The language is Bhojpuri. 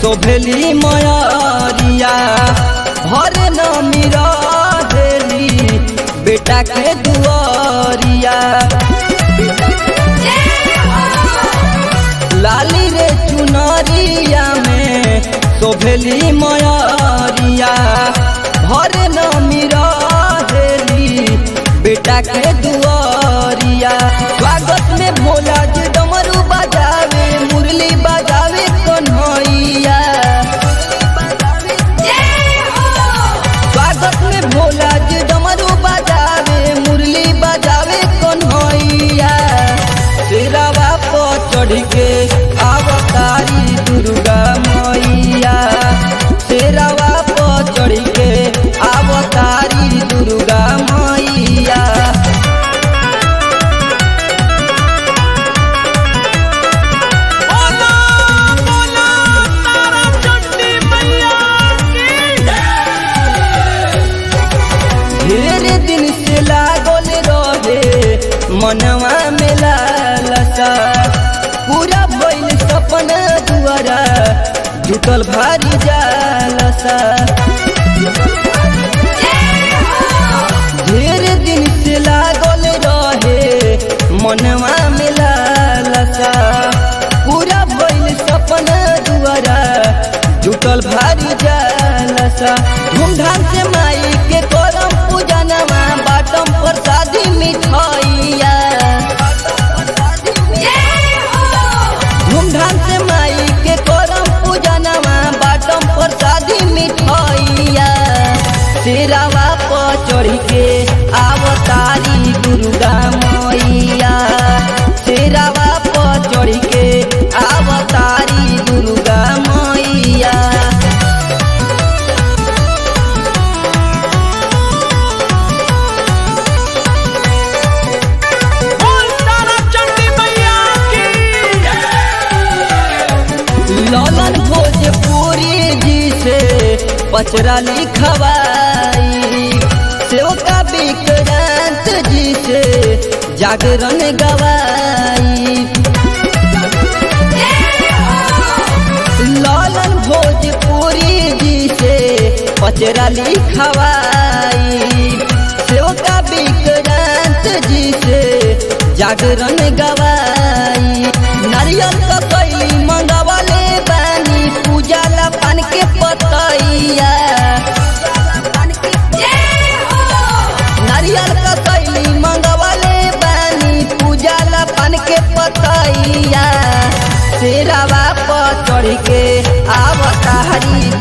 शोभेली मयरिया हर नमी रहेली बेटा के दुआरिया लाली रे चुनरिया में शोभेली मयरिया हर नमी रहेली बेटा के दुआरिया स्वागत में भोला जी डमरू बजावे मुरली बजावे कन्हैया स्वागत में भोला जी डमरू बजावे मुरली बजावे कन्हैया सिरावा पर चढ़ के अवतारी दुर्गा मैया सिरावा पर चढ़ के अवतारी दुर्गा मैया बोला बोला तारा चंडी मैया की ढेर दिन से लागल रहे मनवा में लालसा पूरा भइल सपना दुआरा जुटल भारी जालसा ढेर दिन से लागल रहे मनवा में लालसा पूरा भइल सपना दुआरा जुटल भारी जालसा धूमधाम से माई के करम पूजनवा बाटम प्रसादी मिठाइया धूमधाम से माई के करम पूजनवा बाटम प्रसादी मिठाइया सिरावा पर चढ़ के अवतारी दुर्गा मैया सिरावा पर चढ़ के अवतारी दुर्गा मैया बोल तारा चंडी मैया की ललन भोजपुरी जी से पचरा लिखवाई सेवका विक्रांत जी से जागरण गवाई ललन भोजपुरी जी से पचरा लिखवाई सेवका विक्रांत जी से जागरण गवाई नारियल का कैली मंगवाले बानी पूजा ला पान के पतैया नारियल का कैली मंगवाले बानी पूजा ला पान के पतैया शेरावा पर चढ़ के आवतारी